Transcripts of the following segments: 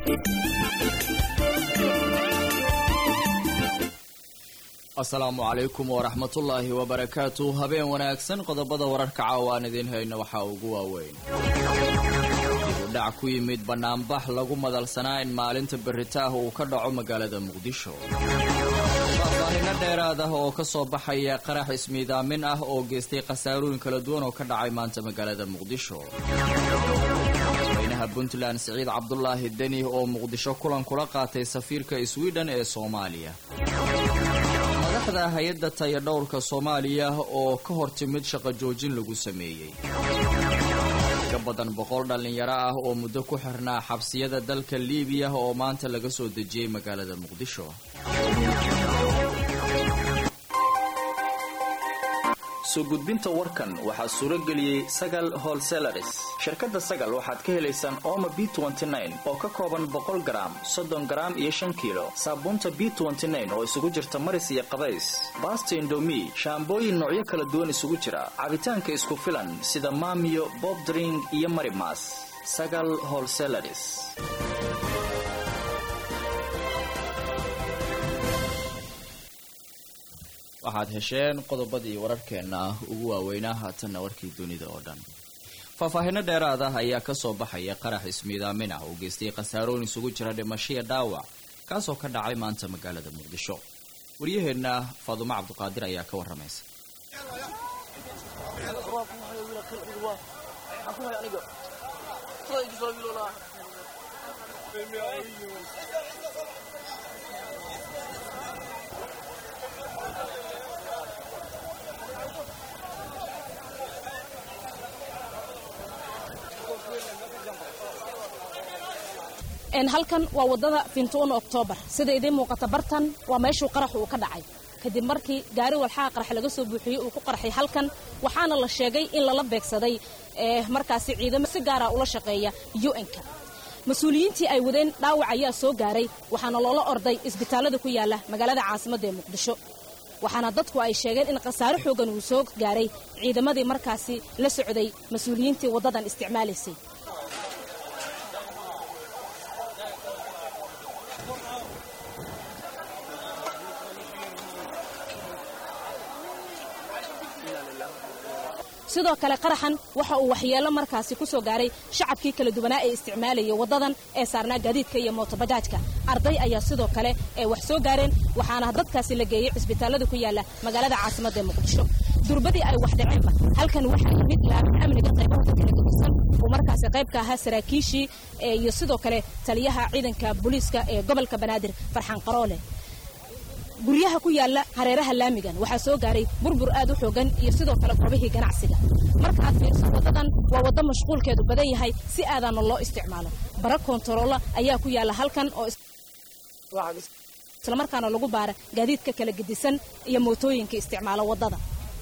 asalaamu calaykum waraxmatullaahi wabarakaatu habeen wanaagsan qodobada wararka caawa aan idiin hayno waxaa ugu waaweyn dibudhac ku yimid bannaanbax lagu madalsanaa in maalinta beritaah uu ka dhaco magaalada muqdisho faahfaahino dheeraad ah oo ka soo baxaya qarax ismiidaamin ah oo geystay khasaarooyin kala duwan oo ka dhacay maanta magaalada muqdisho madaxweynaha puntland siciid cabdulaahi deni oo muqdisho kulan kula qaatay safiirka swidhen ee soomaaliya madaxda hay-adda tayadhowrka soomaaliya oo ka hor timid shaqo joojin lagu sameeyey ka badan boqol dhallinyaro ah oo muddo ku xirnaa xabsiyada dalka liibiya oo maanta laga soo dejiyey magaalada muqdisho soo gudbinta warkan waxaa suuro geliyey sagal holselaris shirkadda sagal waxaad ka helaysaan ooma b oo ka kooban boqol garaam soddon garaam iyo shan kiilo saabuunta b oo isugu jirta maris iyo qabays baasta indomi shaambooyin noocyo kala duwan isugu jira cabitaanka isku filan sida maamiyo bobdring iyo marimas sagal holselaris waxaad hesheen qodobadii wararkeenna ugu waaweynaa haatanna warkii dunida oo dhan faahfaahino dheeraad ah ayaa ka soo baxaya qarax ismiidaamin ah oo geystay khasaarooyin isugu jira dhimashiya dhaawac kaasoo ka dhacay maanta magaalada muqdisho waryaheenna faadumo cabduqaadir ayaa ka warramaysa halkan waa wadada fintuuna oktoobar sida idiin muuqata bartan waa meeshuu qaraxu uu ka dhacay kadib markii gaari walxaha qarax laga soo buuxiyey uu ku qarxay halkan waxaana la sheegay in lala beegsaday markaasi ciidamo si gaara ula shaqeeya un-ka mas-uuliyiintii ay wadeen dhaawac ayaa soo gaaray waxaana loola orday isbitaallada ku yaala magaalada caasimadda ee muqdisho waxaana dadku ay sheegeen in khasaare xoogan uu soo gaaray ciidamadii markaasi la socday mas-uuliyiintii waddadan isticmaalaysay sidoo kale qaraxan waxa uu waxyeello markaasi ku soo gaaray shacabkii kala duwanaa ee isticmaalayay waddadan ee saarnaa gaadiidka iyo mootobajaajka arday ayaa sidoo kale ee wax soo gaareen waxaana dadkaasi la geeyey cisbitaallada ku yaala magaalada caasimadda ee muqdisho durbadii ay wax dhaceenba halkan waxaa yimid laamin amniga qaybahooda kala gedisan uu markaasi qayb ka ahaa saraakiishii iyo sidoo kale taliyaha ciidanka booliiska ee gobolka banaadir farxaan qaroole guryaha ku yaala hareeraha laamigan waxaa soo gaaray burbur aad u xoogan iyo sidoo kale goobihii ganacsiga marka aad fiirso waddadan waa waddo mashquulkeedu badan yahay si aadaana loo isticmaalo bara koontaroola ayaa ku yaala halkan oo islamarkaana lagu baara gaadiidka kala gedisan iyo mootooyinka isticmaala waddada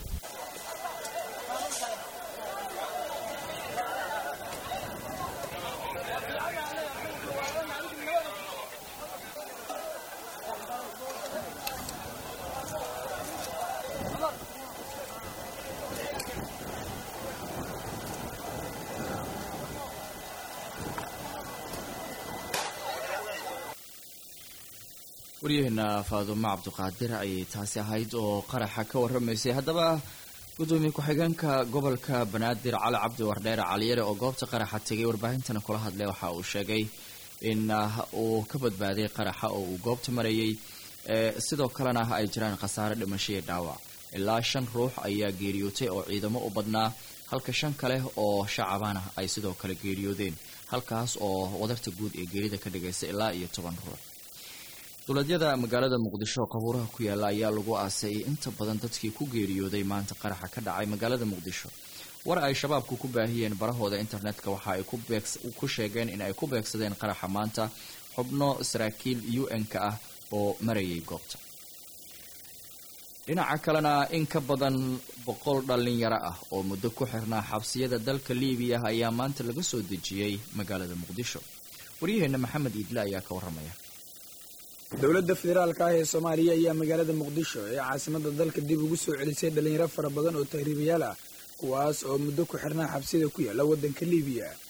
waryaheena faadumo cabduqaadir ayay taasi ahayd oo qaraxa ka warramaysay haddaba gudoomiye ku-xigeenka gobolka banaadir cali cabdi wardheere caliyare oo goobta qaraxa tegay warbaahintana kula hadlay waxa uu sheegay in uu ka badbaaday qaraxa oo uu goobta marayay sidoo kalena ay jiraan khasaare dhimasho iyo dhaawac ilaa shan ruux ayaa geeriyootay oo ciidamo u badnaa halka shan kale oo shacabana ay sidoo kale geeriyoodeen halkaas oo wadarta guud ee geerida ka dhigaysa ilaa iyo toban ruux dowladyada magaalada muqdisho qabuuraha ku yaala ayaa lagu aasay inta badan dadkii ku geeriyooday maanta qaraxa ka dhacay magaalada muqdisho war ay shabaabku ku baahiyeen barahooda internetka waxa ay ku sheegeen in ay ku beegsadeen qaraxa maanta xubno saraakiil u n-ka ah oo marayay goobta dhinaca kalena in ka badan boqol dhalinyaro ah oo muddo ku xirnaa xabsiyada dalka liibiya ayaa maanta laga soo dejiyey magaalada muqdisho waryaheena maxamed iidle ayaa ka warramaya dowladda federaalka ah ee soomaaliya ayaa magaalada muqdisho ee caasimada dalka dib ugu soo celisay dhalinyaro fara badan oo tahriibayaal ah kuwaas oo muddo ku xirnaa xabsida ku yaala waddanka liibiya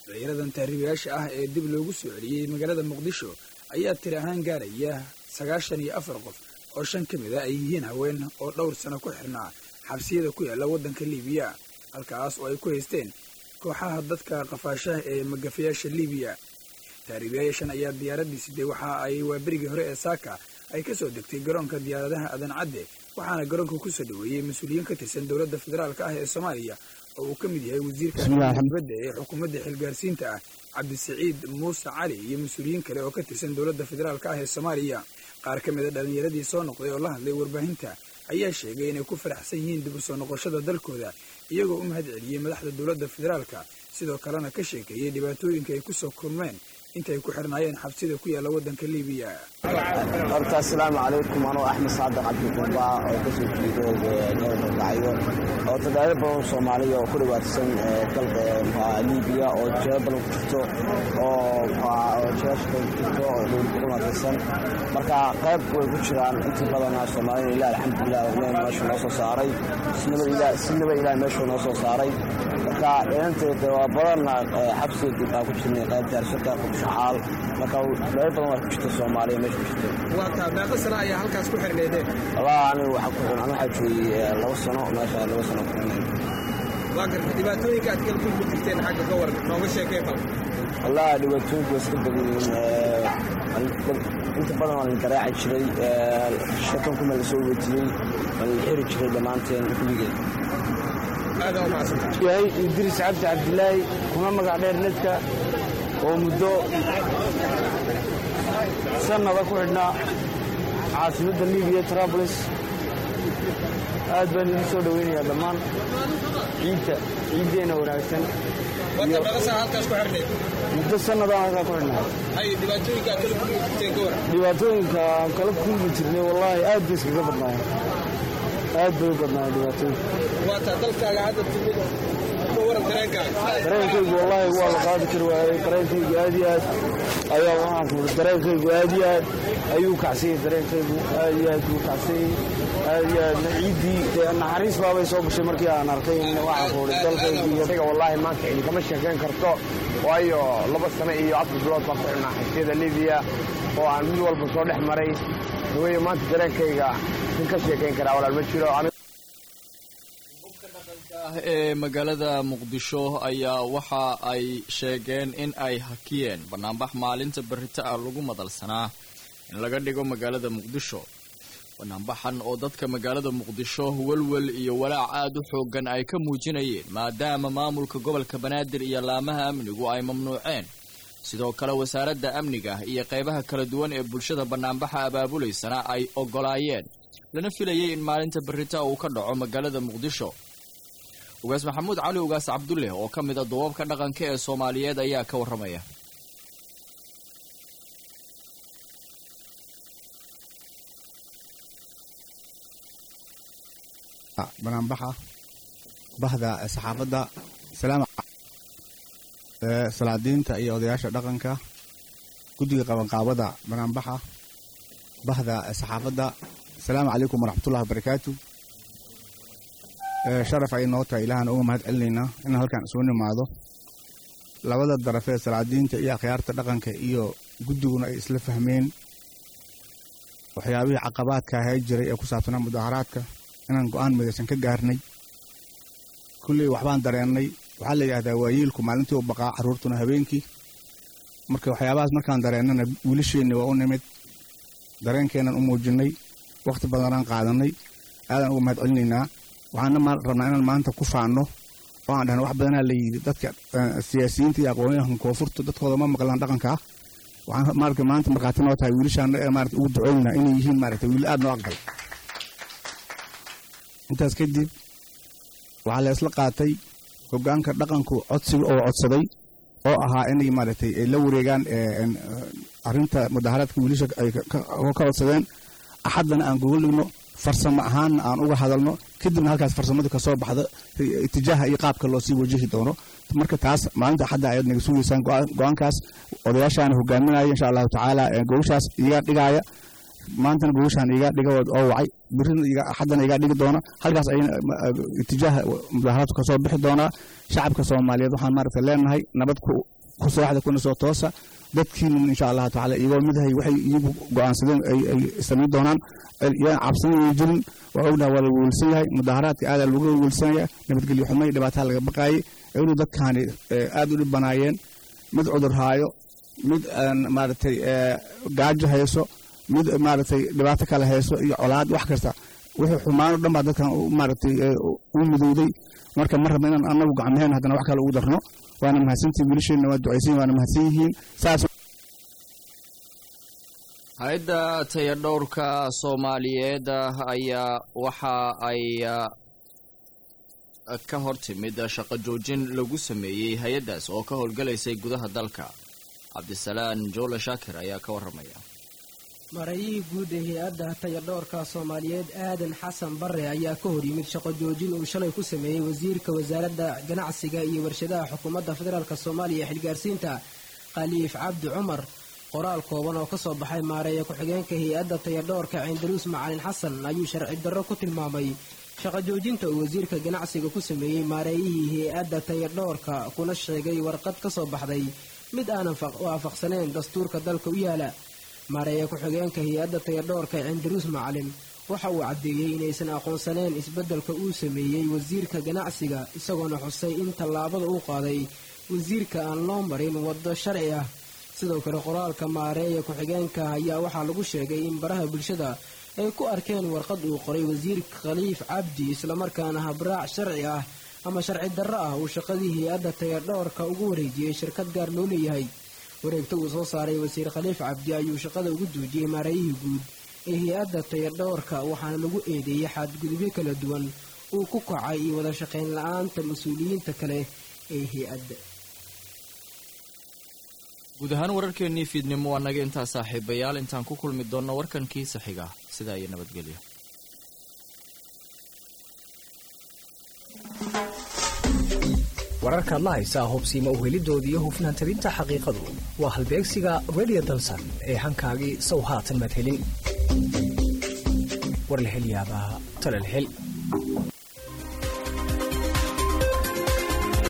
dhalinyaradan tahriibayaasha ah ee dib loogu soo celiyey magaalada muqdisho ayaa tiri ahaan gaaraya sagaashan iyo afar qof oo shan ka mid a ay yihiin haween oo dhowr sano ku xirnaa xabsiyada ku yaalla waddanka liibiya halkaas oo ay ku haysteen kooxaha dadka qafaashaha ee magafayaasha liibiya tahriibayaashan ayaa diyaaraddii siday waxa ay waaberigii hore ee saaka ay ka soo degtay garoonka diyaaradaha adan cadde waxaana garoonka ku soo dhoweeyey mas-uuliyiin ka tirsan dowladda federaalka ah ee soomaaliya oo uu ka mid yahay wasiirka dibadda ee xukuumadda xilgaarsiinta ah cabdisaciid muuse cali iyo mas-uuliyiin kale oo ka tirsan dowladda federaalka ah ee soomaaliya qaar ka mida dhallinyaradii soo noqday oo la hadlay warbaahinta ayaa sheegay inay ku faraxsan yihiin dib u soo noqoshada dalkooda iyagoo u mahad celiyey madaxda dowladda federaalka sidoo kalena ka sheekeeyey dhibaatooyinka ay ku soo kulmeen intay ku xirnaayeen xabsida ku yaalla waddanka liibiya horta asalaamu calaykum anoo axmed saadaq cabdiqumba oo kasoo jeedo gobolka gacyo oo tadaaro badan soomaaliya oo ku dhibaataysan dalka liibiya oo jeebo badan ku jirto oo jeeshka ku jirto oo dowlad ku dhibaataysan marka qayb way ku jiraan intii badana soomaalida ilah alxamdulilah ilaah meesha noo soo saaray sinaba ilaah meeshu noo soo saaray marka inanteeda waa badanna xabsiga dib aa ku jirnay qayb jaarsaka qubshacaal marka qayb badan waa ku jirta soomaaliya meesha ku jirta waataa meeqa sano ayaa halkaas ku xirneedeen walaa anigu waxaa ku xirnaan waxaa joogay laba sano meesha laba sano ku xirnay waa garta dhibaatooyinka aad kala kulmi jirteen xagga gobol nooga sheekay bal walaa dhibaatooyinku waa iska badan yihiin inta badan waa la garaaci jiray shakan kuma la soo wejiyey waa la xiri jiray dhammaanteen kulligeed aada u macsanta yahay idriis cabdi cabdilaahi kuma magac dheer nedka oo muddo sannada ku xidhnaa caasimadda libiya trablis aad baan idin soo dhoweynayaa dhammaan ciidda ciiddeenna wanaagsan wadda meeqasaa halkaas ku xirneed muddo sannadaan halkaa ku xidhnaa hay dhibaatooyinka aad kala kulmi jirteen ka waran dhibaatooyinka aan kala kulmi jirnay wallaahi aad bay iskaga badnaayeen aad bay u badnaayeen dhibaatooyinka waataa dalkaaga hadda timid ka waran dareenkaaga dareenkaygu wallaahi waa la qaadi kari waayey dareenkaygu aad iyo aad ayaa waxaan ku uri dareenkaygu aad iyo aad ayuu kacsanyay dareenkaygu aad iyo aad buu kacsanyay aad iyo aadna ciiddii dee naxariis baabay soo gashay markii aan arkay waxaan ku uri dalkaygu iyo aniga wallaahi maanta cidi kama sheekayn karto waayo laba sano iyo afar bilood baan ku xidhnaa xabsiyada libiya oo aan mid walba soo dhex maray haweye maanta dareenkayga in ka sheekayn karaa walaal ma jiro ee magaalada muqdisho ayaa waxa ay sheegeen in ay hakiyeen banaanbax maalinta berrito ah lagu madalsanaa in laga dhigo magaalada muqdisho banaanbaxan oo dadka magaalada muqdisho welwel iyo walaac aada u xoogan ay ka muujinayeen maadaama maamulka gobolka banaadir iyo laamaha amnigu ay mamnuuceen sidoo kale wasaaradda amniga iyo qaybaha kala duwan ee bulshada banaanbaxa abaabulaysana ay ogolaayeen lana filayay in maalinta berrita uu ka dhaco magaalada muqdisho ugaas maxamuud cali ugaas cabdulle oo ka mid a duubabka dhaqanka ee soomaaliyeed ayaa ka warramaya banaanbaxa bahda saxaafadda salaam salaadiinta iyo odayaasha dhaqanka guddiga qabanqaabada banaanbaxa bahda saxaafadda asalaamu calaykum waraxmatullahi wabarakaatu sharaf ay noo tahay ilaahana uga mahad celinaynaa inaan halkaan isugu nimaado labada darafee salaadiinta iyo akhyaarta dhaqanka iyo guddiguna ay isla fahmeen waxyaabihii caqabaadka ahay jiray ee ku saabsanaa mudaharaadka inaan go'aan midaysan ka gaarnay kulley waxbaan dareennay waxaa la yidhahdaa waayeelku maalintii u baqaa carruurtuna habeenkii marka waxyaabahaas markaan dareennana wiilasheenni waa u nimid dareenkeennan u muujinnay wakhti badanaan qaadannay aadaan uga mahad celinaynaa waxaana rabnaa inaan maanta ku faanno oo aan dhahna wax badanaa la yidhi dadka siyaasiyiinta iyo aqoonyahanka koonfurta dadkooda ma maqlaan dhaqanka ah waxaan maarata maanta markhaati noo tahay wiilashaana ee maarata ugu ducooynaa inay yihiin maarata wiil aad noo aqbal intaas kadib waxaa la isla qaatay hoggaanka dhaqanku codsiga oo codsaday oo ahaa inay maaragtay ay la wareegaan arrinta mudaharaadka wiilasha ay ka codsadeen axaddana aan gogol dhigno farsamo ahaanna aan uga hadalno kadibna halkaas farsamadu kasoo baxda itijaaha iyo qaabka loo sii wajihi doono marka taas maalinta axadda ayaad naga sugaysaan go-aankaas odayaashaana hogaaminaya insha allahu tacaala gogoshaas iga dhigaaya maantana gogoshaan iga dhiga oo wacay birina axaddana iga dhigi doona halkaas ayana itijaaha mudaharaadku kasoo bixi doonaa shacabka soomaaliyeed waxaan maaragta leenahay nabad ku ku sooxda kuna soo toosa dadkiina insha allahu tacaala iyagoo midahay waxay iyagu go'aansadeen ay samayn doonaan yaan cabsan ay jirin waa ognaha waa la weelsan yahay mudaharaadka aadaa lagu weelsanaya nabadgelyo xumay dhibaataa laga baqaayay inuu dadkaani aad u dhibanaayeen mid cudur haayo mid maaragtay gaajo hayso mid maaragtay dhibaato kale hayso iyo colaad wax kasta wixii xumaan o dhan baa dadkan maaragtay u midowday marka ma rabna inaan annagu gacmaheen haddana wax kale ugu darno waana mahadsantihin wiilasheenna waa ducaysan waana mahadsan yihiin saas hay-adda tayadhowrka soomaaliyeed ayaa waxa ay ka hor timid shaqo joojin lagu sameeyey hay-addaas oo ka howlgalaysay gudaha dalka cabdisalaan joole shaakir ayaa ka warramaya marayihii guud ee hay-adda tayadhowrka soomaaliyeed aadan xasan bare ayaa ka hor yimid shaqo joojin uu shalay ku sameeyey wasiirka wasaaradda ganacsiga iyo warshadaha xukuumadda federaalk soomaaliya ee xilgaarsiinta khaliif cabdi cumar qoraal kooban oo ka soo baxay maareeya ku-xigeenka hay-adda tayadhowrka cindaruus macalin xasan ayuu sharci darro ku tilmaamay shaqo joojinta uu wasiirka ganacsiga ku sameeyey maareeyihii hay-adda tayadhowrka kuna sheegay warqad ka soo baxday mid aanan waafaqsanayn dastuurka dalka u yaala maareeya ku-xigeenka hay-adda tayadhowrka cindaruus macalin waxa uu caddeeyey inaysan aqoonsaneen isbeddelka uu sameeyey wasiirka ganacsiga isagoona xusay in tallaabada uu qaaday wasiirka aan loo marin waddo sharci ah sidoo kale qoraalka maareeya ku-xigeenka ayaa waxaa lagu sheegay in baraha bulshada ay ku arkeen warqad uu qoray wasiirka khaliif cabdi islamarkaana habraac sharci ah ama sharci darro ah uu shaqadii hay-adda tayadhowrka ugu wareejiyey shirkad gaar loo leeyahay wareegta uu soo saaray wasiir khaliif cabdi ayuu shaqada ugu duujiyey maareeyihii guud ee hay-adda tayadhowrka waxaana lagu eedeeyey xadgudubyo kala duwan uu ku kacay iyo wada shaqayn la-aanta mas-uuliyiinta kale ee hay-adda guud ahaan wararkeennii fiidnimo waa naga intaa saaxiibayaal intaan ku kulmi doonno warkankii saxiga sidaa iyo nabadgelyo wararkaad la haysaa hubsiima uhelidoodii iyo hufnaan tabinta xaqiiqadu waa halbeegsiga redio dalsan ee hankaagii sow haatan maad helin war la hel yaabaa talal hel